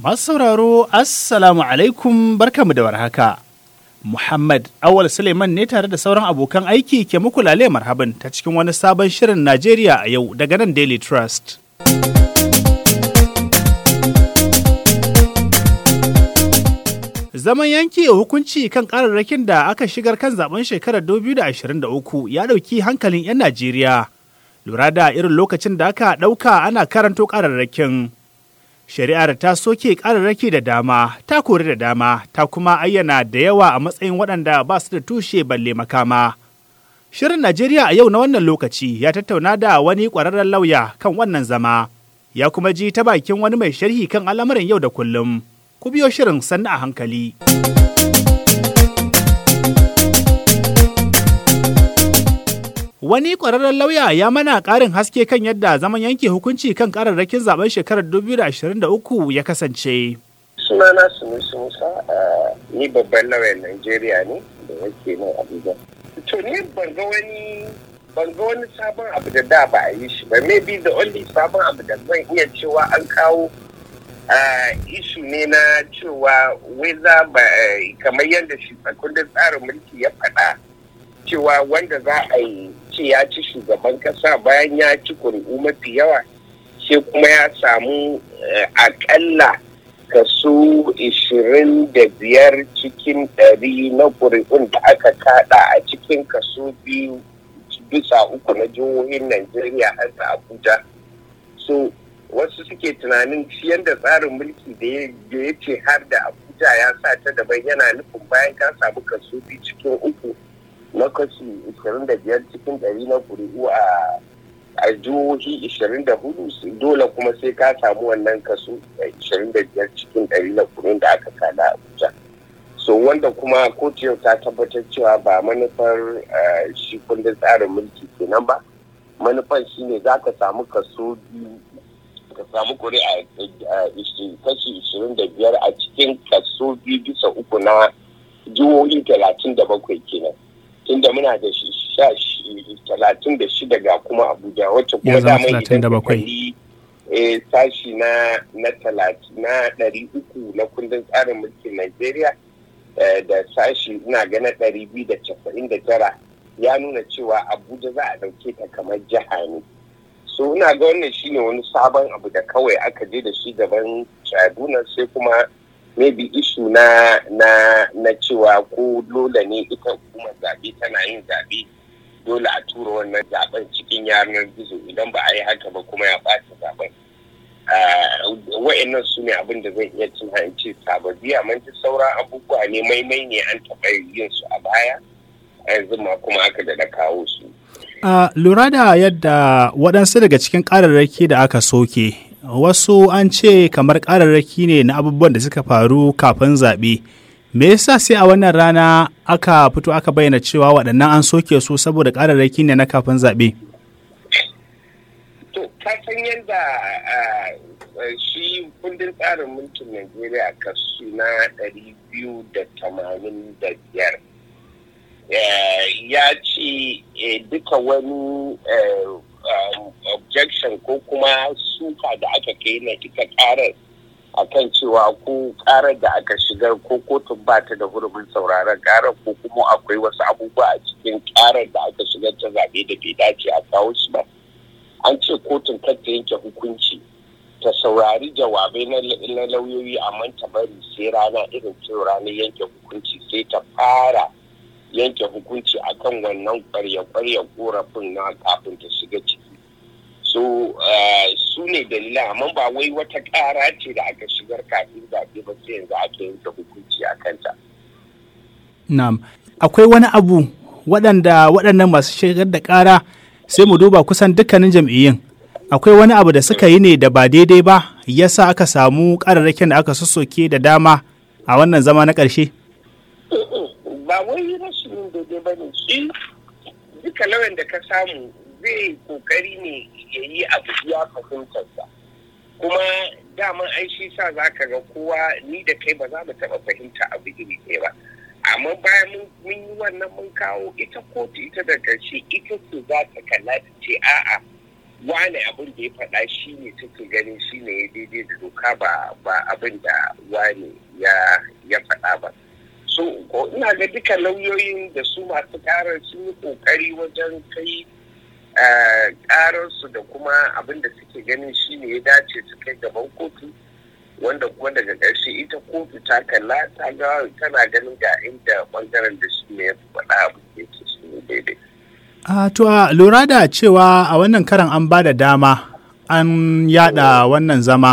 Masu sauraro, Assalamu alaikum barkamu da warhaka. Muhammad Awal Suleiman ne tare da sauran abokan aiki ke muku lale marhaban ta cikin wani sabon shirin Najeriya a yau daga nan Daily Trust. Zaman yanke hukunci kan kararrakin da aka shigar kan zaben shekarar 2023 ya ɗauki hankalin 'yan Najeriya. Lura da irin lokacin da aka ɗauka ana karanto kararrakin. Shari'ar ta soke kararraki da dama, ta kori da dama, ta kuma ayyana da yawa a matsayin waɗanda ba su da tushe balle makama. Shirin Najeriya a yau na wannan lokaci ya tattauna da wani ƙwararren lauya kan wannan zama, ya kuma ji ta bakin wani mai sharhi kan al'amuran yau da kullum. ku biyo shirin sannu a hankali. Wani ƙwararren lauya ya mana ƙarin haske kan yadda zaman yanke hukunci kan ƙararrakin zaben shekarar 2023 ya kasance. Sunana Sunusi Musa, ni babban lauyan Najeriya ne da yake nan Abuja. To ni ban ga wani ban ga wani sabon abu da da ba a yi shi ba. Maybe the only sabon abu da zan iya cewa an kawo Uh, ishu ne na cewa weza ba uh, kamar yadda shi kundin tsarin mulki ya faɗa cewa wanda za a yi ce ya ci shugaban kasa bayan ya ci kuri'u mafi yawa sai kuma ya samu uh, akalla kaso ishirin da biyar cikin ɗari na kuri'un da aka kada a cikin kaso biyu bisa uku na jihohin Najeriya har da Abuja. So wasu suke tunanin shi yadda tsarin mulki da ya ce har da abuja ya sa ta daban yana nufin bayan ka samu kaso biyu cikin uku na kashi 25 cikin ɗari na kuri'u a a jihohi 24 dole kuma sai ka samu wannan kaso 25 cikin ɗari na kuri'un da aka kada abuja so wanda kuma kotu yau ta tabbatar cewa ba manufar shi kundin tsarin mulki kenan ba manufar shine za ka samu kaso biyu ka samu kuri'a kashi ishirin da biyar a cikin kaso biyu bisa uku na jihohi talatin da bakwai kenan tunda muna da talatin da shida ga kuma abuja wacce kuma dama idan kalli sashi na na talatin na ɗari uku na kundin tsarin mulkin najeriya da sashi ina gana ɗari biyu da casa'in da tara ya nuna cewa abuja za a ɗauke ta kamar jiha ne so ina ga wannan shine wani sabon abu da kawai aka je da shi gaban tribunal sai kuma maybe issue na na na cewa ko dole ne ita hukumar zaɓe tana yin zaɓe dole a tura wannan zaben cikin yanar gizo idan ba a yi haka ba kuma ya ɓata zaben wa'annan su ne abin da zan iya cin hanci sababbi amma duk sauran abubuwa ne maimai ne an taɓa yin su a baya yanzu ma kuma aka da kawo su Uh, lura da yadda waɗansu daga cikin ƙararraki da aka soke, wasu an ce kamar ƙararraki ne na abubuwan da suka faru kafin zaɓe. Me yasa sai a wannan rana aka fito aka bayyana cewa waɗannan an soke su saboda ƙararraki ne na kafin zaɓe? To, ka san yadda shi kundin tsarin mulkin Najeriya kasu na ɗari biyu da tamanin da biyar. ya ce duka wani objection ko kuma suka da aka kai na ita karar akan cewa ko karar da aka shigar ko kotun ba ta da hurumin sauraron karar ko kuma akwai wasu abubuwa a cikin karar da aka shigar ta zaɓe da bai dace a kawo su ba an ce kotun kar ta yanke hukunci ta saurari jawabai na lauyoyi amma ta bari sai rana irin cewa ranar yanke hukunci sai ta fara yanke hukunci akan wannan kwarya-kwarya korafin na kafin ta shiga ciki so su ne dalilan amma ba wai wata ƙara ce da aka shigar kafin zaɓe ba sai yanzu ake yanke hukunci a kanta. Na'am, akwai wani abu waɗanda waɗannan masu shigar da ƙara sai mu duba kusan dukkanin jam'iyyun. Akwai wani abu da suka yi ne da ba daidai ba yasa aka samu ƙararrakin da aka sassoke da dama a wannan zama na ƙarshe? ba wai rashin daidai ba ne shi duka lauyan da ka samu zai kokari ne ya yi abu ya fahimtarsa kuma daman ai shi sa za ka ga kowa ni da kai ba za mu taɓa fahimta abu iri ɗaya ba amma bayan mun yi wannan mun kawo ita kotu ita da ƙarshe ita ce za ta kalla ta ce a'a wane abin da ya faɗa shi ne take ganin shi ne ya daidai da doka ba ba abin da wane ya ya faɗa ba so ko ina ga duka lauyoyin da su masu ƙarar sun yi ƙoƙari wajen kai ƙararsu da kuma abin da suke ganin shi ne ya dace su kai gaban kotu wanda kuma daga ƙarshe ita kotu ta kalla ta ga tana ganin ga inda ɓangaren da shi ne ya faɗa abin da yake shi ne daidai A to a lura da cewa a wannan karan an ba da dama an yada wannan zama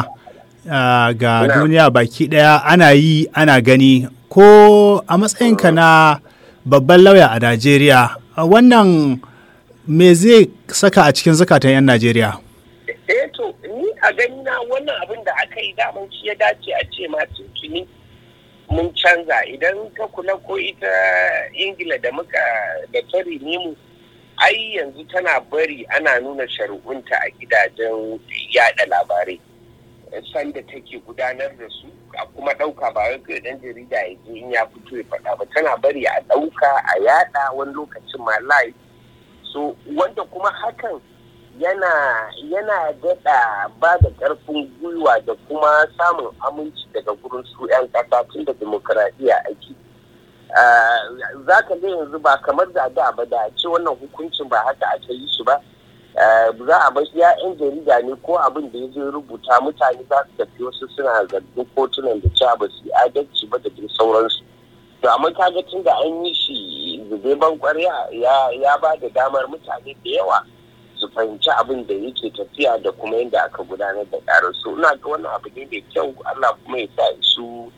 ga duniya baki daya ana yi ana gani ko a matsayinka na babban lauya a Najeriya wannan me zai saka a cikin zukatan 'yan Najeriya? Eh to ni a gani na wannan abin da aka yi daman shi ya dace a ce ma tuni mun canza idan ka kula ko ita ingila da muka da ta mu ai yanzu tana bari ana nuna shari'unta a gidajen yada labarai sanda take gudanar da su a kuma ɗauka ba wai dan jarida ya je in ya fito ya faɗa ba tana bari a ɗauka a yada wani lokacin ma live so wanda kuma hakan yana yana daɗa ba da ƙarfin gwiwa da kuma samun aminci daga gurin su 'yan ƙasa tun da demokuraɗiyya ake za ka ga yanzu ba kamar da da ba da ce wannan hukuncin ba haka aka yi shi ba za a bar ya 'yan jarida ne ko abin da ya zo rubuta mutane za su tafi wasu suna zargin kotunan da cewa ba su yi adalci ba da dai sauransu to amma kaga tun da an yi shi zube ban kwarya ya ba da damar mutane da yawa su fahimci abin da yake tafiya da kuma yadda aka gudanar da ƙarar su ina ga wannan abu ne mai kyau Allah kuma ya sa su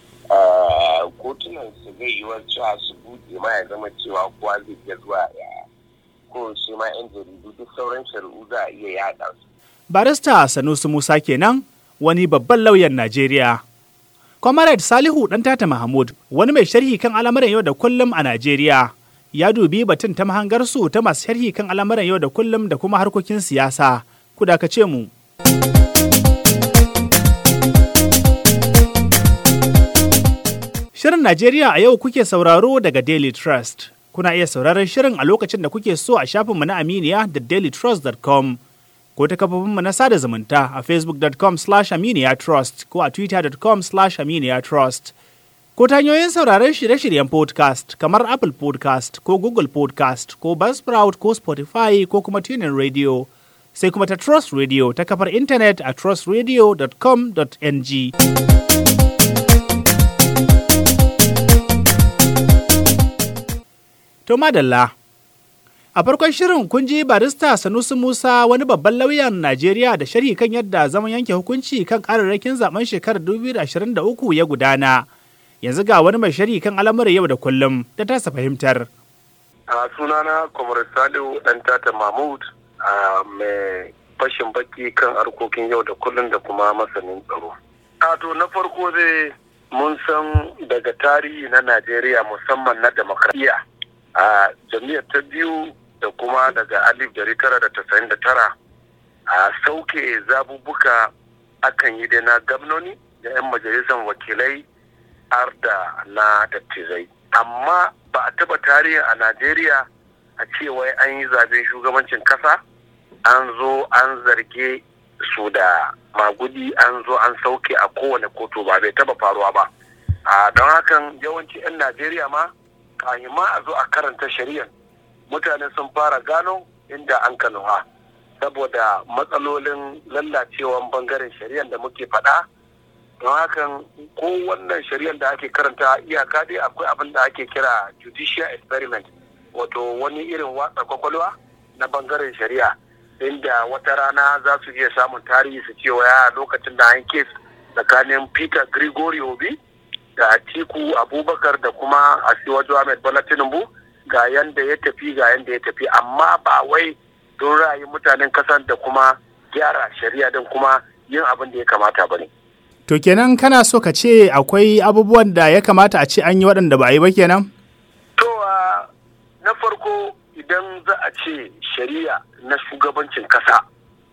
kotunan su zai yi cewa su buɗe ma ya zama cewa kowa zai iya zuwa ya ko shi ma yan jaridu duk sauran shari'u za a iya yaɗa su. Barista Sanusi Musa kenan wani babban lauyan Najeriya. Comrade Salihu ɗan tata Mahmud wani mai sharhi kan al'amuran yau da kullum a Najeriya. ya dubi batun ta mahangarsu ta masu sharhi kan al'amuran yau da kullum da kuma harkokin siyasa. Ku dakace mu. Shirin Najeriya a yau kuke sauraro daga Daily Trust. Kuna iya sauraron shirin a lokacin da kuke so a shafinmu na Aminiya da dailytrust.com ko ta kafofinmu na sada zumunta a facebook.com slash aminiya trust ko a twitter.com slash aminiya trust. ko ta hanyoyin sauraron shirye-shiryen podcast kamar Apple podcast ko Google podcast ko Buzzsprout ko Spotify ko kuma tunin radio sai kuma ta Trust Radio ta kafar intanet a trustradio.com.ng. To madalla. A farkon shirin kun ji barista Sanusi Musa wani babban lauyan Najeriya da sharhi kan yadda zaman yanke hukunci kan kararrakin zaben shekarar 2023 ya gudana. yanzu ga wani mai shari kan al'amuran yau da kullum da tasa fahimtar. A sunana Kwamar Salihu ɗan tata Mahmud a mai fashin baki kan harkokin yau da kullum da kuma masanin tsaro. A to na farko zai mun san daga tarihi na Najeriya musamman na demokradiyya a jami'ar ta biyu da kuma daga alif dari tara da tasa'in da tara a sauke zabubuka akan yi da na gamnoni da 'yan majalisar wakilai har da na dattizai amma ba a taba tarihi a najeriya a cewa an yi zaben shugabancin kasa an zo an zarge su da magudi an zo an sauke a kowane kotu ba bai taba faruwa ba a don hakan yawanci 'yan najeriya ma kayi ma a zo a karanta shari'ar mutane sun fara gano inda an kanuwa saboda matsalolin lallacewan bangaren shari'ar da muke faɗa don hakan ko wannan shari'ar da ake karanta iyaka dai akwai abin da ake kira judicial experiment wato wani irin watsa kwakwalwa na bangaren shari'a inda wata rana za su iya samun tarihi su cewa ya lokacin da an kes tsakanin peter gregory obi da atiku abubakar da kuma asiwaju ahmed bola tinubu ga yanda ya tafi ga yanda ya tafi amma ba wai don ra'ayin mutanen kasan da kuma gyara shari'a din kuma yin abin da ya kamata ba ne. To kenan kana so ka ce akwai abubuwan da ya kamata a ce an yi waɗanda ba a yi ba kenan? To na farko idan za a ce shari'a na shugabancin kasa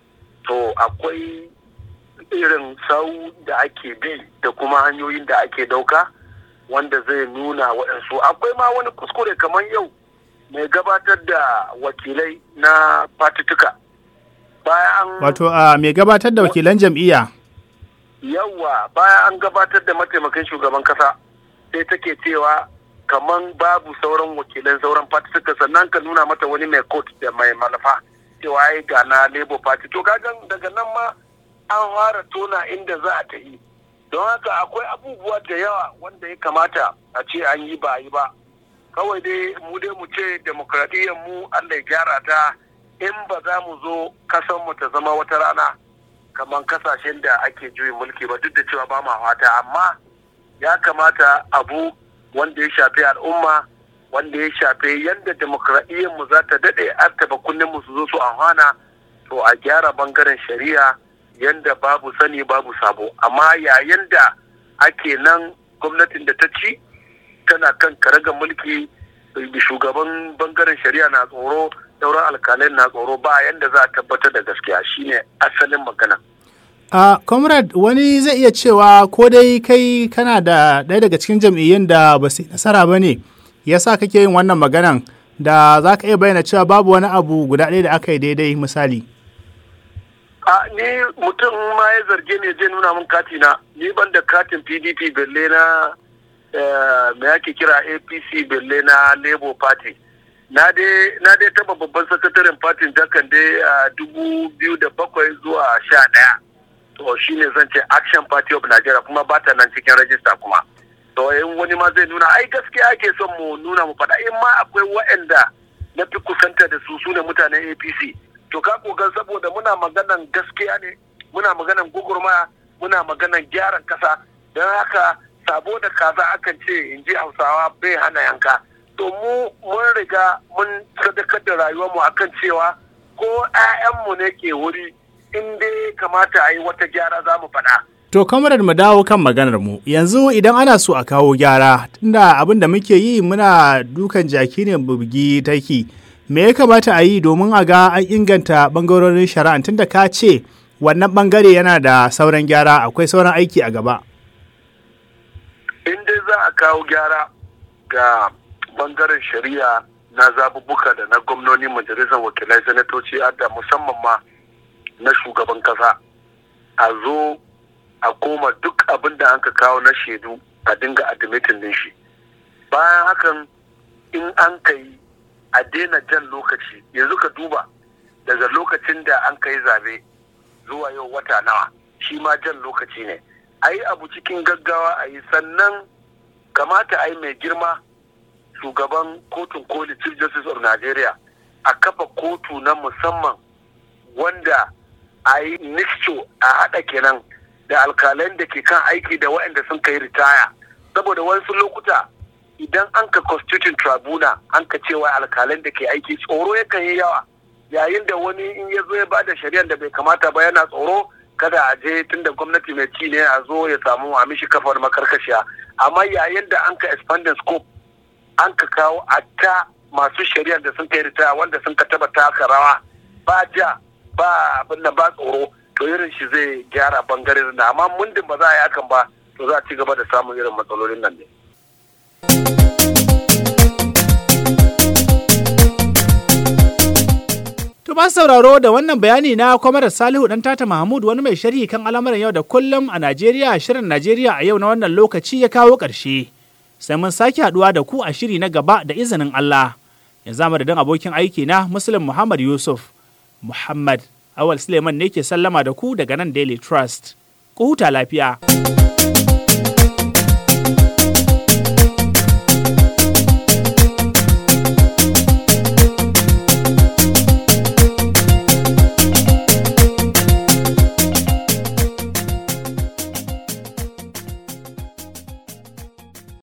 to akwai irin sau da ake bi da kuma hanyoyin da ake dauka wanda zai nuna waɗansu akwai ma wani kuskure kamar yau mai gabatar da wakilai na fatituka bayan Wato a mai gabatar da wakilan jam'iyya. yawa bayan an gabatar da mataimakin shugaban kasa sai take cewa kaman babu sauran wakilan sauran party suka sannan ka nuna mata wani mai coat da mai manufa cewa ai ga na labour party to kagan daga nan ma an fara tona inda za a ta yi don haka akwai abubuwa da yawa wanda ya kamata a ce an yi ba yi ba kawai dai mu dai mu ce demokradiyyar mu Allah ya gyara ta in ba za mu zo kasan mu ta zama wata rana kamar kasashen da ake juyin mulki ba duk da cewa ba ma fata amma ya kamata abu wanda ya shafi al'umma wanda ya shafi yadda demokradiyyar mu za ta daɗe artaba kunnen mu su zo su amfana to a gyara bangaren shari'a yanda babu sani babu sabo amma yayin da ake nan gwamnatin da ta ci tana kan karagar mulki shugaban bangaren shari'a na tsoro sauran alkalai na tsoro ba yanda za a tabbatar da gaskiya shine asalin magana A comrade wani zai iya cewa ko dai kai kana da ɗaya daga cikin jam'iyyun da ba su yi nasara ba ne yasa kake yin wannan maganan da za ka iya bayyana cewa babu wani abu guda ɗaya da aka yi daidai misali. a ni mutum ma ya zarge ne zai nuna min kati na ni ban da katin pdp belle na me ake kira apc belle na labour party na dai taba babban sakataren fatin dakan dai a dubu biyu da bakwai zuwa sha ɗaya to shine zan ce action party of nigeria kuma ba ta nan cikin rajista kuma to in wani ma zai nuna ai gaskiya ake son mu nuna mu faɗa in ma akwai waɗanda na fi kusanta da su su ne mutanen apc to ka kogan saboda muna maganan gaskiya ne muna maganan gugurma muna maganan gyaran kasa don haka sabo da kaza akan ce in ji hausawa bai hana yanka to mu mun riga mun sadakar da rayuwarmu akan cewa ko 'ya'yanmu ne ke wuri in dai kamata a yi wata gyara za mu faɗa. To kamarar mu dawo kan maganar mu yanzu idan ana so a kawo gyara tunda abin da muke yi muna dukan jaki ne bugi taki me ya kamata a yi domin a ga an inganta bangarorin shari'a tunda ka ce wannan bangare yana da sauran gyara akwai sauran aiki a gaba. In dai za a kawo gyara ga bangaren shari'a na zabubuka da na gwamnoni majalisar wakilai sanatoci da musamman ma na shugaban kasa a zo a koma duk abin da an ka kawo na shaidu a dinga admitin din shi bayan hakan in an kai a daina jan lokaci yanzu ka duba daga lokacin da an kai zabe zuwa yau wata nawa shi ma jan lokaci ne a yi abu cikin gaggawa a yi sannan kamata a yi mai girma shugaban kotun koli chief justice of nigeria a kafa kotu na musamman wanda a yi nixto a haɗa kenan da alkalan da ke kan aiki da waɗanda sun kai ritaya saboda wasu lokuta idan an ka constitution tribunal an ka cewa alkalan da ke aiki tsoro yakan yi yawa yayin da wani in ya zo ya bada shari'ar da bai kamata ba yana tsoro kada a je tunda gwamnati mai ci ne a zo ya samu a mishi kafar makarkashiya amma yayin da an ka expanding scope an ka kawo a ta masu shari'ar da sun kai ritaya wanda sun ka taba taka rawa ba ja ba abin da ba tsoro to irin shi zai gyara bangaren na amma mundin ba za a yi hakan ba to za a ci gaba da samun irin matsalolin nan ne. To ba sauraro da wannan bayani na kwamarar Salihu dan Tata Mahmud wani mai sharhi kan al'amuran yau da kullum a Najeriya shirin Najeriya a yau na wannan lokaci ya kawo ƙarshe. Sai mun sake haɗuwa da ku a shiri na gaba da izinin Allah. Yanzu madadin abokin aiki na Muslim Muhammad Yusuf Muhammad Awal Suleiman ne ke sallama da ku daga nan Daily Trust. Ku huta lafiya.